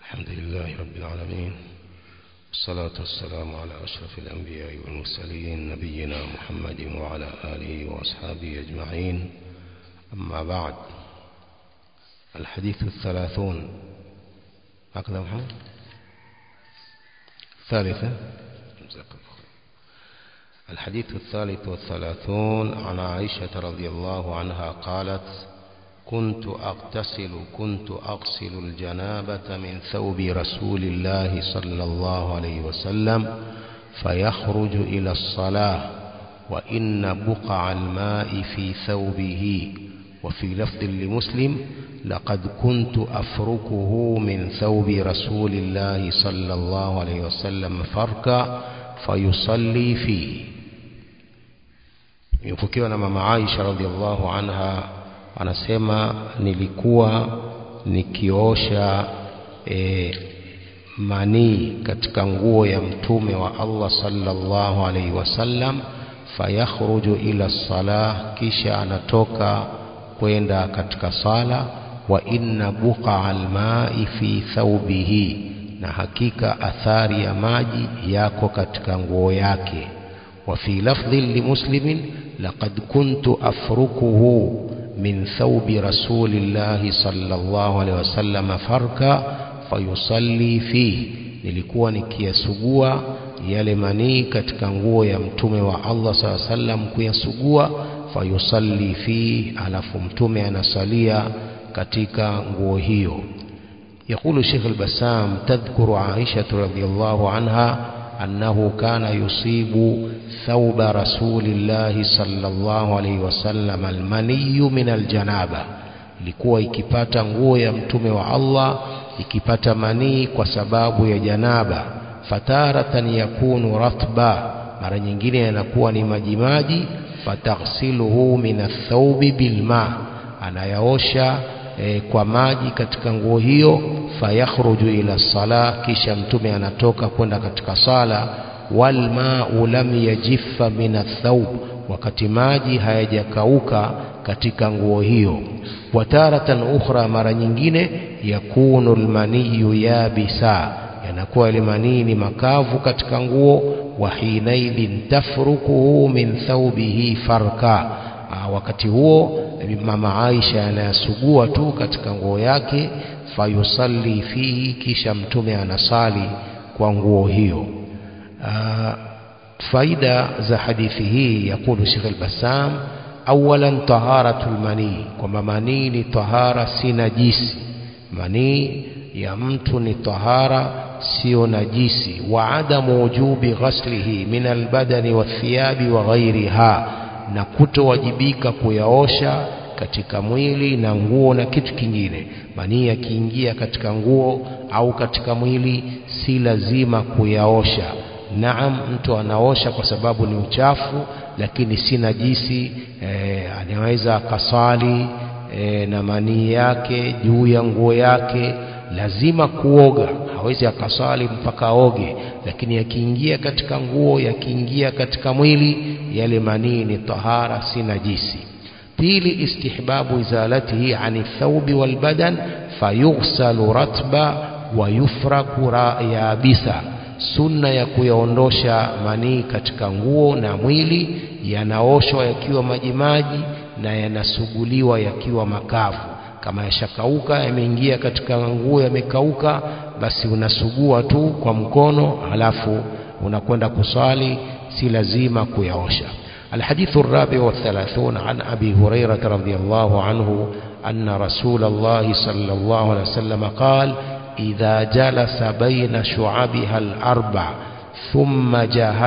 الحمد لله رب العالمين والصلاة والسلام على أشرف الأنبياء والمرسلين نبينا محمد وعلى آله وأصحابه أجمعين أما بعد الحديث الثلاثون هكذا محمد ثالثة الحديث الثالث والثلاثون عن عائشة رضي الله عنها قالت كنت أغتسل كنت أغسل الجنابة من ثوب رسول الله صلى الله عليه وسلم فيخرج إلى الصلاة وإن بقع الماء في ثوبه وفي لفظ لمسلم لقد كنت أفركه من ثوب رسول الله صلى الله عليه وسلم فركا فيصلي فيه يفكيوا ماما عائشة رضي الله عنها anasema nilikuwa nikiosha e, manii katika nguo ya mtume wa Allah sallallahu alaihi wasallam fayakhruju ila salah kisha anatoka kwenda katika sala wa inna buqa almai fi thawbihi na hakika athari ya maji yako katika nguo yake wa fi lafdhin limuslimin laqad kuntu afrukuhu من ثوب رسول الله صلى الله عليه وسلم فركا فيصلي فيه nilikuwa nikiyasugua yale manii katika nguo ya mtume wa Allah saa sallam kuyasugua fayusalli fi alafu mtume anasalia katika nguo hiyo يقول الشيخ البسام تذكر عائشة رضي الله عنها أنه كان يصيب ثوب رسول الله صلى الله عليه وسلم المني من الجنابة ilikuwa ikipata nguo ya mtume wa Allah ikipata manii kwa sababu ya janaba fataratan yakunu ratba mara nyingine yanakuwa ni majimaji fataghsiluhu min athaubi bilma anayaosha e, kwa maji katika nguo hiyo fayakhruju ila sala kisha mtume anatoka kwenda katika sala walmau lam yajiffa min athawb wakati maji hayajakauka katika nguo hiyo wataratan ukhra mara nyingine yakunu almaniyu yabisa yanakuwa ile manii ni makavu katika nguo wa hinaidhin tafrukuhu min thawbihi farka Aa, wakati huo mama Aisha anayasugua tu katika nguo yake fayusalli fihi kisha mtume anasali kwa nguo hiyo faida za hadithi hii yakulu Sheikh al-Bassam awalan taharatul manii kwamba manii ni tahara si najisi manii ya mtu ni tahara sio najisi wa adamu wujubi ghaslihi min albadani wathiyabi wa ghairiha na kutowajibika kuyaosha katika mwili na nguo na kitu kingine manii yakiingia katika nguo au katika mwili si lazima kuyaosha naam mtu anaosha kwa sababu ni uchafu lakini si najisi e, anaweza akasali e, na manii yake juu ya nguo yake lazima kuoga hawezi akasali mpaka aoge lakini yakiingia katika nguo yakiingia katika mwili yale manii ni tahara si najisi pili istihbabu izalatihi ani thawbi walbadan fayughsalu ratba wa yufraku yabisa sunna ya kuyaondosha manii katika nguo na mwili yanaoshwa yakiwa majimaji na yanasuguliwa yakiwa makavu kama yashakauka yameingia katika nguo yamekauka basi unasugua tu kwa mkono halafu unakwenda kuswali si lazima kuyaosha الحديث الرابع والثلاثون عن أبي هريرة رضي الله عنه أن رسول الله صلى الله عليه وسلم قال إذا جلس بين شعبها الأربع ثم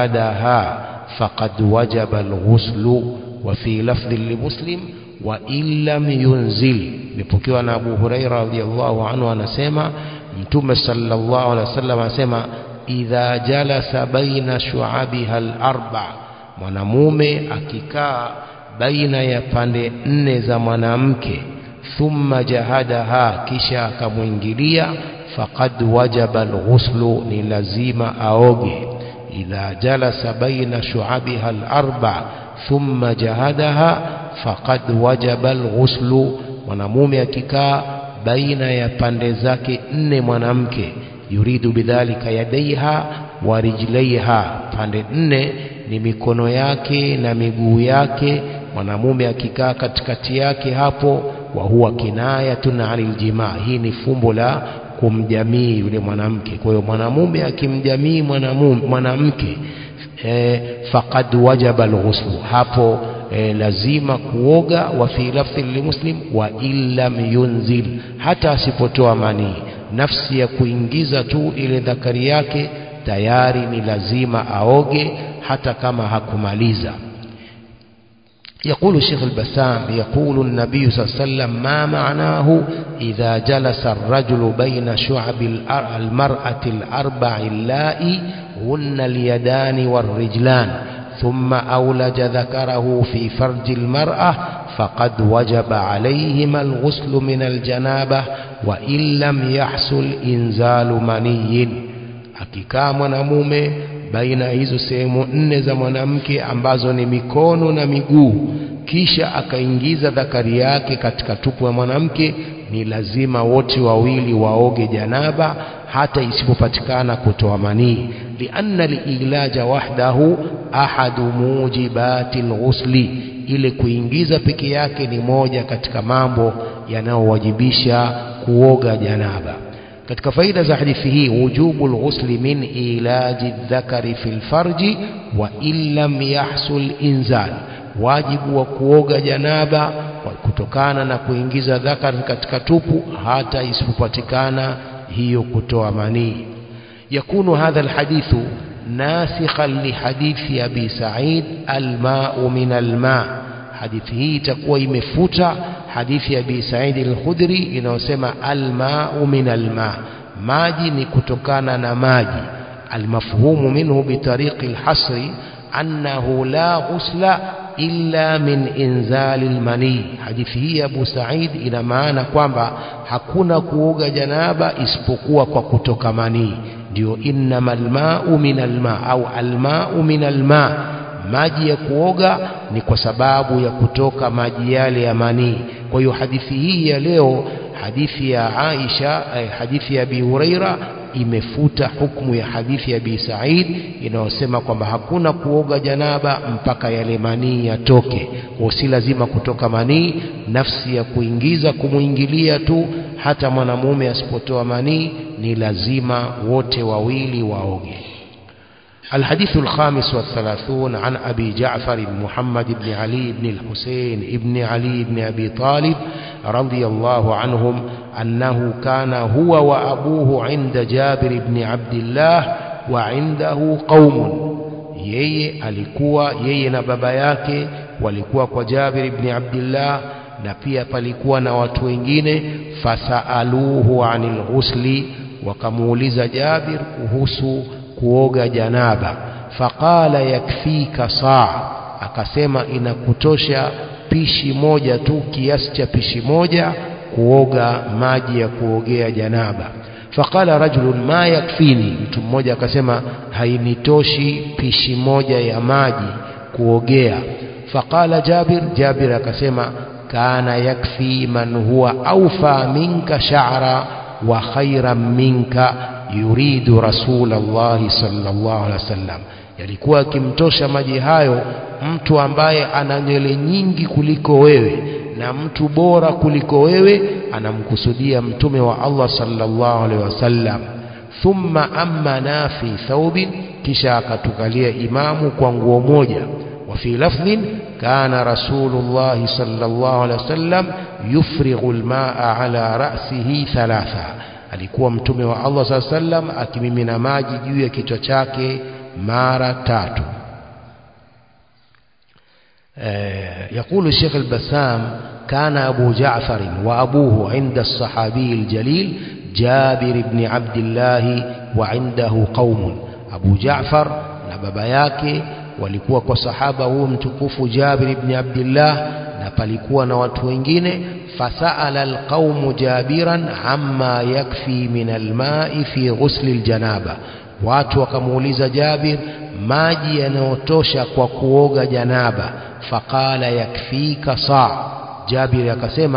جهدها فقد وجب الغسل وفي لفظ لمسلم وإن لم ينزل nipokewa na Abu Huraira radhiallahu anhu anasema Mtume sallallahu alaihi wasallam anasema idha jalasa baina shu'abiha al-arba mwanamume akikaa baina ya pande nne za mwanamke thumma jahadaha kisha akamwingilia faqad wajaba alghuslu ni lazima aoge idha jalasa baina shu'abiha al-arba thumma jahadaha faqad wajaba alghuslu mwanamume akikaa baina ya pande zake nne mwanamke yuridu bidhalika yadaiha wa rijlaiha pande nne ni mikono yake na miguu yake mwanamume akikaa katikati yake hapo wa huwa kinayatun anil jimaa hii ni fumbo la kumjamii yule mwanamke kwa hiyo mwanamume akimjamii mwanamume mwanamke e, faqad wajaba alghuslu hapo e, lazima kuoga wa fi lafdhi limuslim wa illam yunzil hata asipotoa manii nafsi ya kuingiza tu ile dhakari yake tayari ni lazima aoge hata kama hakumaliza يقول الشيخ البسام يقول النبي صلى الله عليه وسلم ما معناه إذا جلس الرجل بين شعب المرأة الأربع اللائي هن اليدان والرجلان ثم أولج ذكره في فرج المرأة فقد وجب عليهما الغسل من الجنابة وإن لم يحصل إنزال مني akikaa mwanamume baina ya hizo sehemu nne za mwanamke ambazo ni mikono na miguu kisha akaingiza dhakari yake katika tupu ya mwanamke ni lazima wote wawili waoge janaba hata isipopatikana kutoa manii lianna liilaja wahdahu ahadu mujibati lghusli ile kuingiza peke yake ni moja katika mambo yanayowajibisha kuoga janaba katika faida za hadithi hii wujubu lghusli min ilaji dhakari fi lfarji wa in lam yahsul inzal wajibu wa kuoga janaba kutokana na kuingiza dhakari katika tupu hata isipopatikana hiyo kutoa manii yakunu hadha alhadithu nasikhan lihadithi abi said almau min alma hadithi hii itakuwa imefuta hadithi ya abi said al-khudri inayosema almau min alma maji ni kutokana na maji almafhumu minhu bitariqi alhasri annahu la ghusla illa min inzali almani hadithi hii ya Abu Said ina maana kwamba hakuna kuoga janaba isipokuwa kwa kutoka manii ndio innamal ma'u min alma au alma'u min alma maji ya kuoga ni kwa sababu ya kutoka maji yale ya manii kwa hiyo hadithi hii ya leo hadithi ya Aisha eh, hadithi ya Abi Huraira imefuta hukumu ya hadithi ya Abi Said inayosema kwamba hakuna kuoga janaba mpaka yale manii yatoke. Kwa si lazima kutoka manii, nafsi ya kuingiza kumuingilia tu, hata mwanamume asipotoa manii ni lazima wote wawili waoge. الحديث الخامس والثلاثون عن أبي جعفر محمد بن علي بن الحسين بن علي بن أبي طالب رضي الله عنهم أنه كان هو وأبوه عند جابر بن عبد الله وعنده قوم yeye alikuwa yeye na baba yake walikuwa kwa Jabir ibn Abdullah na pia palikuwa na watu wengine fasaaluhu anil ghusli wakamuuliza Jabir kuhusu kuoga janaba faqala yakfika saa akasema inakutosha pishi moja tu kiasi cha pishi moja kuoga maji ya kuogea janaba faqala rajulun ma yakfini mtu mmoja akasema hainitoshi pishi moja ya maji kuogea faqala jabir jabir akasema kana yakfi man huwa awfa minka sha'ra wa khairan minka yuridu rasulallahi sallallahu alaihi wasallam yalikuwa akimtosha maji hayo mtu ambaye ana nywele nyingi kuliko wewe na mtu bora kuliko wewe anamkusudia mtume wa Allah sallallahu alaihi wasallam thumma ammana fi thawbin kisha akatukalia imamu kwa nguo moja wa fi lafdhin kana rasulullah sallallahu alaihi wasallam yufrighu almaa ala ra'sihi thalatha alikuwa mtume wa Allah sallallahu alaihi wasallam akimimina maji juu ya kichwa chake mara tatu يقول الشيخ البسام كان أبو جعفر وأبوه عند الصحابي الجليل جابر بن عبد الله وعنده قوم أبو جعفر نبابا yake walikuwa kwa sahaba huyu mtukufu Jabir ibn Abdullah na palikuwa na watu wengine fasaala alqaumu jabiran amma yakfi min alma'i fi ghusli aljanaba watu wakamuuliza Jabir maji yanayotosha kwa kuoga janaba faqala yakfika saa Jabir akasema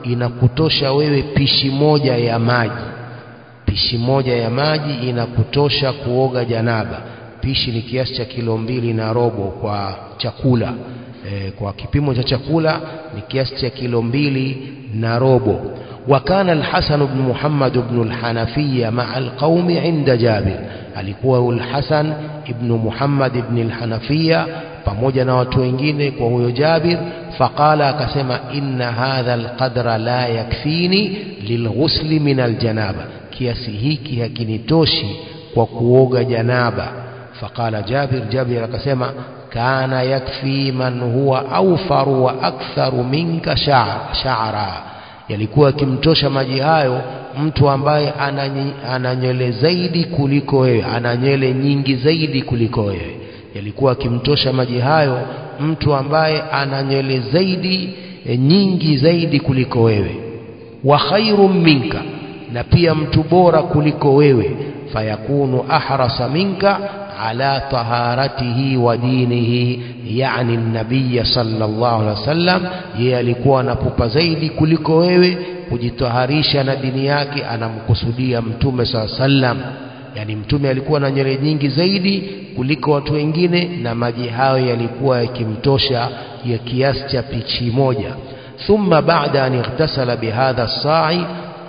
inakutosha wewe pishi moja ya maji pishi moja ya maji inakutosha kuoga janaba pishi ni kiasi cha kilo mbili na robo kwa chakula e, kwa kipimo cha chakula ni kiasi cha kilo mbili na robo وكان الحسن بن محمد بن الحنفية مع القوم عند جابر alikuwa الحسن ibn Muhammad ibn al-Hanafiya pamoja na watu wengine kwa huyo Jabir faqala akasema inna hadha alqadra la yakfini lilghusli min aljanaba kiasi hiki hakinitoshi kwa kuoga janaba faqala Jabir Jabir akasema kana yakfi man huwa awfaru wa aktharu minka sha'ra yalikuwa akimtosha maji hayo mtu ambaye ana nywele zaidi kuliko wewe ana nywele nyingi zaidi kuliko wewe yalikuwa akimtosha maji hayo mtu ambaye ana nywele zaidi e, nyingi zaidi kuliko wewe wa khairum minka na pia mtu bora kuliko wewe fayakunu ahrasa minka ala taharatihi wa dinihi yani nabiya sallallahu alaihi wasallam yeye alikuwa anapupa zaidi kuliko wewe kujitaharisha na dini yake anamkusudia mtume saa sallam yani mtume alikuwa na nywele nyingi zaidi kuliko watu wengine na maji hayo yalikuwa yakimtosha ya kiasi cha pichi moja thumma baada an ightasala bihadha as-sa'i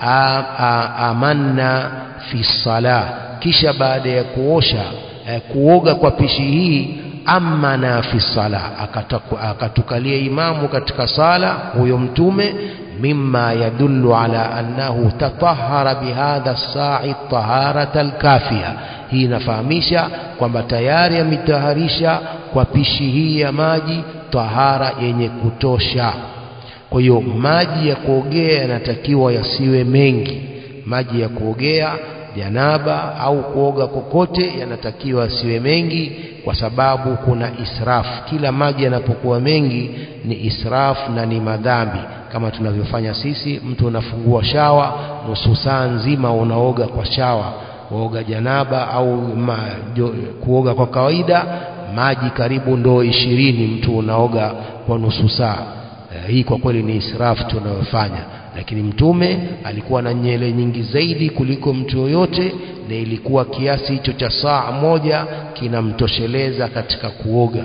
amanna fi salah kisha baada ya kuosha eh, kuoga kwa pishi hii amana fi sala akatukalia imamu katika sala huyo mtume mimma yadullu ala annahu tatahara bihadha as-sa'i taharata al-kafiya hii inafahamisha kwamba tayari ametaharisha kwa pishi hii ya maji tahara yenye kutosha kwa hiyo maji ya kuogea yanatakiwa yasiwe mengi maji ya kuogea janaba au kuoga kokote yanatakiwa siwe mengi kwa sababu kuna israfu kila maji yanapokuwa mengi ni israfu na ni madhambi kama tunavyofanya sisi mtu unafungua shawa nusu saa nzima unaoga kwa shawa waoga janaba au ma, jo, kuoga kwa kawaida maji karibu ndoo ishirini mtu unaoga kwa nusu saa eh, hii kwa kweli ni israfu tunayofanya lakini mtume alikuwa na nyele nyingi zaidi kuliko mtu yoyote na ilikuwa kiasi hicho cha saa moja kinamtosheleza katika kuoga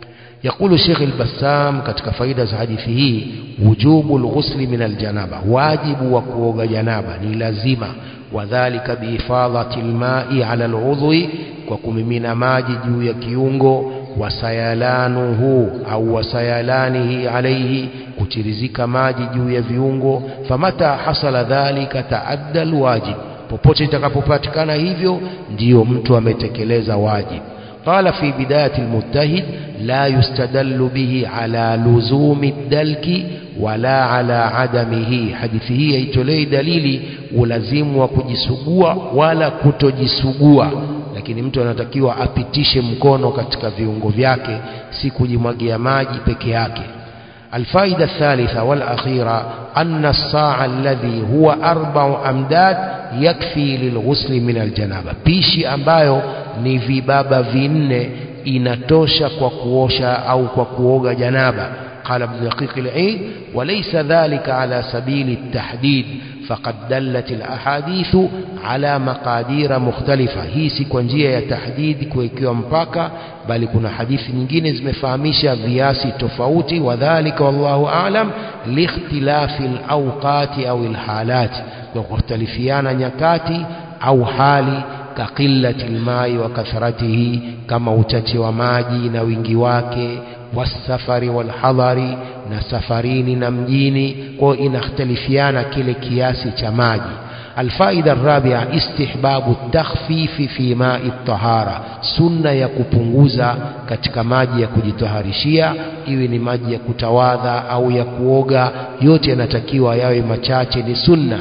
يقول الشيخ البسام katika faida za hadithi hii wujubu alghusli min aljanaba wajibu wa kuoga janaba ni lazima wadhālika biifadhati alma'i ala al'udhwi kwa kumimina maji juu ya kiungo wasayalanuhu au wasayalanihi alayhi kutirizika maji juu ya viungo famata hasala dhalika taadda alwajib popote itakapopatikana hivyo ndiyo mtu ametekeleza wajib قال في بداية المجتهد لا يستدل به على لزوم الدلك ولا على عدمه hadithi hii haitolei dalili ulazimu wa kujisugua wala kutojisugua lakini mtu anatakiwa apitishe mkono katika viungo vyake si kujimwagia maji peke yake الفائدة الثالثة والأخيرة أن الصاع الذي هو أربع أمداد يكفي للغسل من الجنابة بيشي ambayo ni vibaba vinne inatosha kwa kuosha au kwa kuoga janaba قال ابن دقيق العيد وليس ذلك على سبيل التحديد فقد دلت الأحاديث على مقادير مختلفة hii si kwa njia ya tahdidi kuwekewa mpaka bali kuna hadithi nyingine zimefahamisha viasi tofauti wadhalika wallahu aalam liikhtilafi alawqati au alhalati kwa kukhtalifiana nyakati au hali kaqillati almai wa kathratihi kama uchache wa maji na wingi wake wasafari walhadhari na safarini na mjini kwa inakhtalifiana kile kiasi cha maji الفائدة الرابعة استحباب التخفيف في ماء الطهارة سنة ya kupunguza katika maji ya kujitaharishia iwe ni maji ya kutawadha au ya kuoga yote yanatakiwa yawe machache ni sunna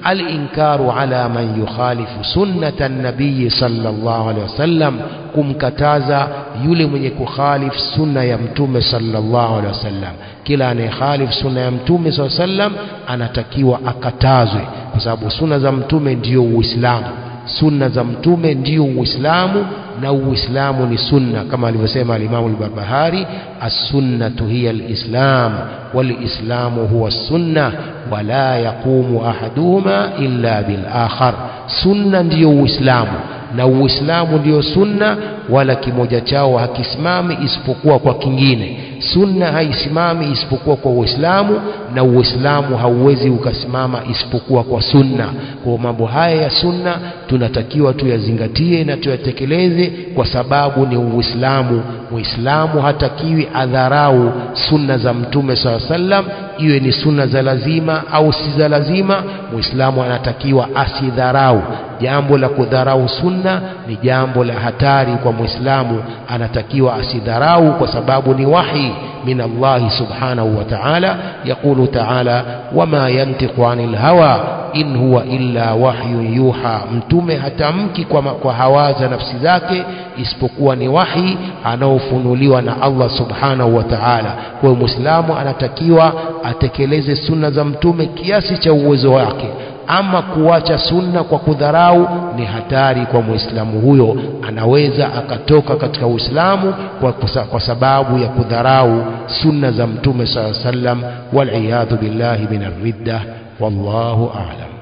الإنكار على من يخالف سنة النبي صلى الله عليه وسلم kumkataza yule mwenye kukhalif sunna ya mtume sallallahu alaihi wasallam kila anayekhalif sunna ya mtume sallallahu alaihi wasallam anatakiwa akatazwe kwa sababu sunna za mtume ndiyo uislamu sunna za mtume ndio uislamu na uislamu ni sunna kama alivyosema alimamu al-barbahari as-sunnatu hiya al-islam wal-islamu huwa sunna wala yaqumu ahaduhuma illa bil akhar sunna ndiyo uislamu na uislamu ndiyo sunna wala kimoja chao hakisimami isipokuwa kwa kingine sunna haisimami isipokuwa kwa uislamu na uislamu hauwezi ukasimama isipokuwa kwa sunna kwa mambo haya ya sunna tunatakiwa tuyazingatie na tuyatekeleze kwa sababu ni uislamu muislamu hatakiwi adharau sunna za mtume saa sallam iwe ni sunna za lazima au si za lazima muislamu anatakiwa asidharau jambo la kudharau sunna ni jambo la hatari kwa muislamu anatakiwa asidharau kwa sababu ni wahi من الله سبحانه وتعالى يقول تعالى وما ينطق عن الهوى in huwa illa wahyu yuha mtume hatamki kwa, kwa hawaza nafsi zake isipokuwa ni wahi anaofunuliwa na Allah subhanahu wa ta'ala kwa hiyo muislamu anatakiwa atekeleze sunna za mtume kiasi cha uwezo wake ama kuacha sunna kwa kudharau ni hatari kwa muislamu huyo anaweza akatoka katika uislamu kwa, kwa sababu ya kudharau sunna za mtume saa sallam waliyadhu billahi min arridda wallahu a'lam